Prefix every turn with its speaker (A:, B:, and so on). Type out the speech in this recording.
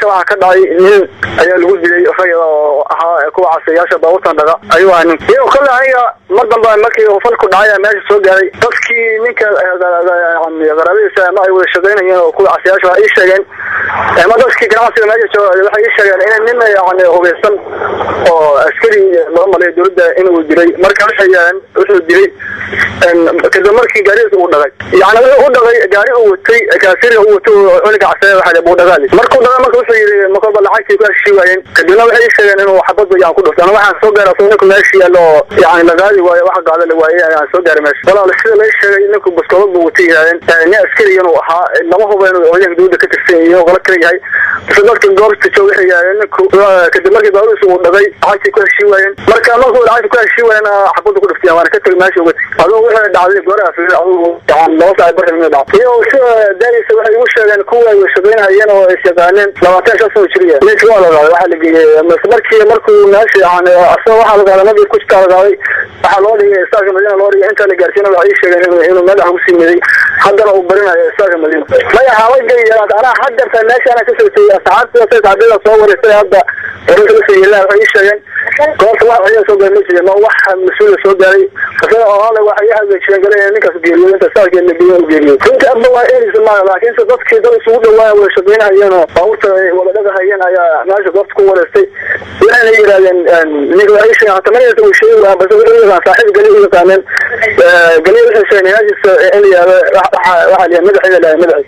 A: waxaa ka dhacay nin ayaa lagu dilay rayada oo ahaa kuwa casayaasha baabuurtan dhaga ayuu ahaa nin iyo kale aniga mar dambe markii uu falku dhacay ayaa meesha soo gaaray dadkii ninka qaraabadiisa ama ay wada shaqaynayeen oo kuwa casayaasha waxay ii sheegeen ama dadkii ganacsiga meesha jooga waxay ii sheegeen in nin yani hubeysan oo askari loo malay dowladda inuu dilay marka waxay yaheen wuxuu dilay kadib markii gaarigiisa uu dhagay yani wuxuu u dhagay gaari uu watay kaasiriga uu watay oo cuniga casaya waxa buu dhagaali markuu dhagay marka wuxuu yidhi makoba lacagtii ku heshii waayeen kadibna waxay ii sheegeen inuu xabad yaan ku dhuftay ana waxaan soo gaaray asagoo ninku meesha yaalo oo yani la qaadi waayo wax qaada la waayey ayaan soo gaaray meesha walaal sida la sheegay ninku baskoolad buu watay yidhahdeen nin askari inuu ahaa lama hubo inuu ciidanka dowladda ka tirsan iyo qolo kale yahay base dadka goobta jooga waxay yidhahdeen ninku kadib markii baabuurkiisa uu dhagay lacagtii ku heshii waayeen marka markuu lacagtii ku heshii waayeen xabadda ku dhuftay waana ka tegay meesha uga tegay adoo waxay dhacday goraha fiir adigu yani laba saac barka mid dhacday iyo sida daadiisa waxay igu sheegeen kuwa ay shaqaynayeen oo is yaqaaneen labaatan shan sano jiriya ninka waa la qaaday waxaa la geeyey markii markuu meesha yani asaga waxaa la qaaday nabig ku jirtaa la qaaday waxaa loo dhigay istaarka madiina loo dhigay intaa la gaarsiina waxay ii sheegeen inuu inuu madaxa ku simeeyey haddana uu barinayo istaarka madiina maya xaalagay anaa haddeerta meesha anaa kasoo tegey asxaabta saxaabada soo wareysay hadda wararka la soo yeelaa waxay ii sheegeen goobta wax ciidan soo gaaray ma jirin ma wax mas-uula soo gaaray isaga oo ale waxay hagaajiyeen gale ninkaas geeriyo inta saarkii la geeyo geeriyo runta abba waa eelisa maaha laakiinse dadkii dad isugu dhawaaya wada shaqaynahayeen oo baabuurta wada dhagahayeen ayaa meesha goobta ku wareystay waxayna yidhahdeen ninka waxay sheegeen hata manaysa uu sheegi waaya base wuxuu yaqaan saaxiib gale u yaqaaneen gale waxay sheegeen inaajisa in la yihahdo waxaa la yahay madaxeeda lahay madaxiisa